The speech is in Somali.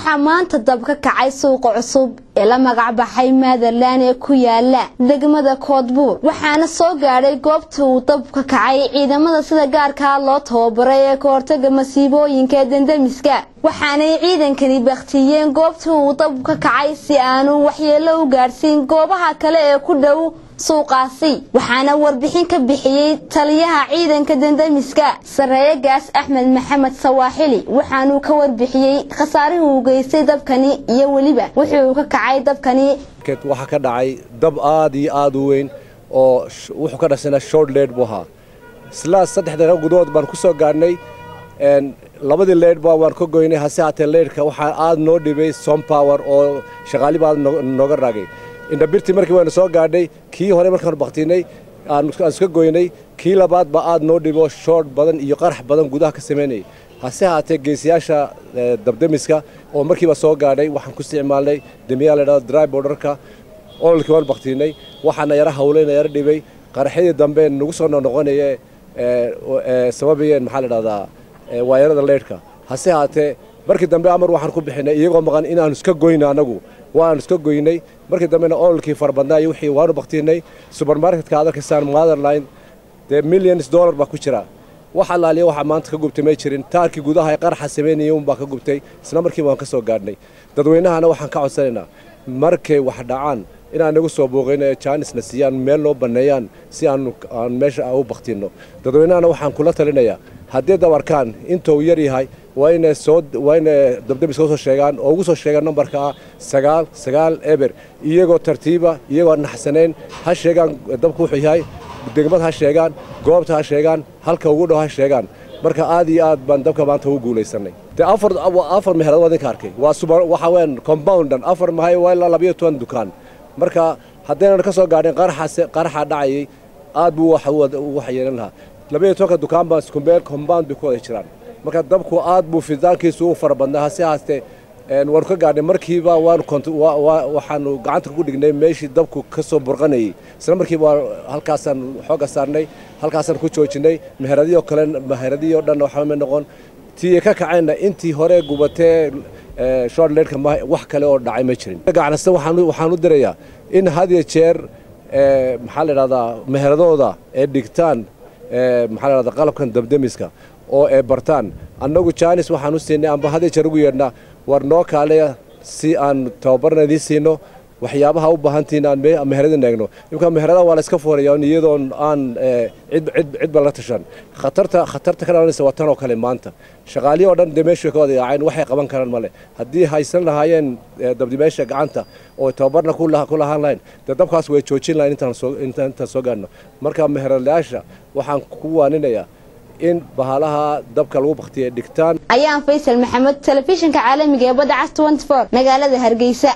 waxaa maanta dab ka kacay suuqa cusub ee la magac baxay maatherland ee ku yaala degmada koodbuur waxaana soo gaadhay goobta uu dab ka kacay ciidamada sida gaarkaa loo tababaray ee ka hortaga masiibooyinka ee dendemiska waxaanay ciidankani baktiyeen goobta uu dab ka kacay si aanu waxyeello u gaadhsiin goobaha kale ee ku dhow suuqaasi waxaana warbixin ka bixiyey taliyaha ciidanka dendemiska sareeye gaas axmed maxamed sawaaxili waxaanuu ka warbixiyey khasaarihii uu geystay dabkani iyo weliba wuxuu ka kacay dabkani waxaa ka dhacay dab aad iyo aad u weyn oo wuxuu ka dhasana short leed buu ahaa isla saddex daqiiqo gudahood baan ku soo gaadhnay labadii leydhba waan ka goynay hase haatee leydhka waxaa aad noo dhibay som power oo shaqaaliba aad nooga raagay indhabirtii markii waynu soo gaadhay kii hore markaanu baktinay aan iska goynay kii labaad baa aad noo dhibo shoort badan iyo qarax badan gudaha ka samaynayay hase haatee geesiyaasha dabdemiska oo markiiba soo gaadhay waxaan ku isticmaalnay demiyaa la dhahdo dry borderka ololkii waan baktinay waxaana yara hawlayna yara dhibay qaraxyadii dambe nagu soo noqnoqonaye sababayeen maxaa la dhahdaa waayarada leydhka hase haatee markii dambe amar waxaan ku bixinay iyagoo maqan inaanu iska goyno annagu waanu iska goynay markii dambena ololkii farabadnaayo wixii waanu baktinay subermarketka aad arkaysaan motherline dee millions dollar baa ku jira wax allaaliya waxaa maanta ka gubtay may jirin taarkii gudaha ee qaraxa samaynayay unbaa ka gubtay isla markiiba waan ka soo gaadhnay dadweynahana waxaan ka codsanaynaa markay wax dhacaan inaan nagu soo booqayno ee jaanisna siiyaan meel noo banneeyaan si aanu aan meesha u baktinno dadweynahana waxaan kula talinayaa haddii dabarkaan intuu yar yahay waa inay soo waa inay dabdemiska usoo sheegaan oo ugu soo sheegaan nambarka ah sagaal sagaal eber iyagoo tartiiba iyagoo naxsanayn ha sheegaan dabku wuxuu yahay degmad ha sheegaan goobta ha sheegaan halka ugu dhow ha sheegaan marka aad iyo aad baan dabka maanta ugu guulaysanay de afar afar meherad waa idinka arkay waa suba waxa weeyaan compoundan afar mahay waa ilaa labayo toban dukaan marka haddaynan ka soo gaadhin qaraxaas qaraxa dhacayay aad buu wax wax yeelan lahaa labayo tobanka dukaan baa iskumeel compound bay ku wada jiraan marka dabku aad buu fidaankiisu u fara badnaa hase haastee waanu ka gaadhnay markiiba waanu waxaanu gacanta ku dhignay meeshii dabku ka soo burqanayay isla markiiba halkaasaan xooga saarnay halkaasaan ku joojinay meheradiyo kale meheradiyo dhan waxama noqon tii ka kacayna intii hore gubatee shortleedka wax kale oo dhacay ma jirin ganacsan waxaan u dirayaa in had iyo jeer maxaa la dhahdaa meheradooda ee dhigtaan maxaa la dhahdaa qalabkan dabdemiska oo ay bartaan annagu jaanis waxaan u siinay amba had iyo jeer ugu yeedhnaa war noo kaaleya si aan tababarna idiin siino waxyaabaha u baahantihiin aan meheradin eegno imka meheradaha waa la iska fooraya iyadoon aan cidba la tashan khatarta khatarta ka dhalanaysa waa tan oo kale maanta shaqaalihi oo dhan dee meeshu ka wada yaaceen waxay qaban karaan male haddii haysan lahaayeen dabdimeesha gacanta oo tababarna ku lahaan lahayn dee dabkaas way joojin lahayn intaan soo gaadhno marka meheradayaasha waxaan ku waaninayaa in bahalaha dabka lagu baktiya dhigtaan ayaan faysal maxamed telefishinka caalamiga ee badda cas magaalada hargeysa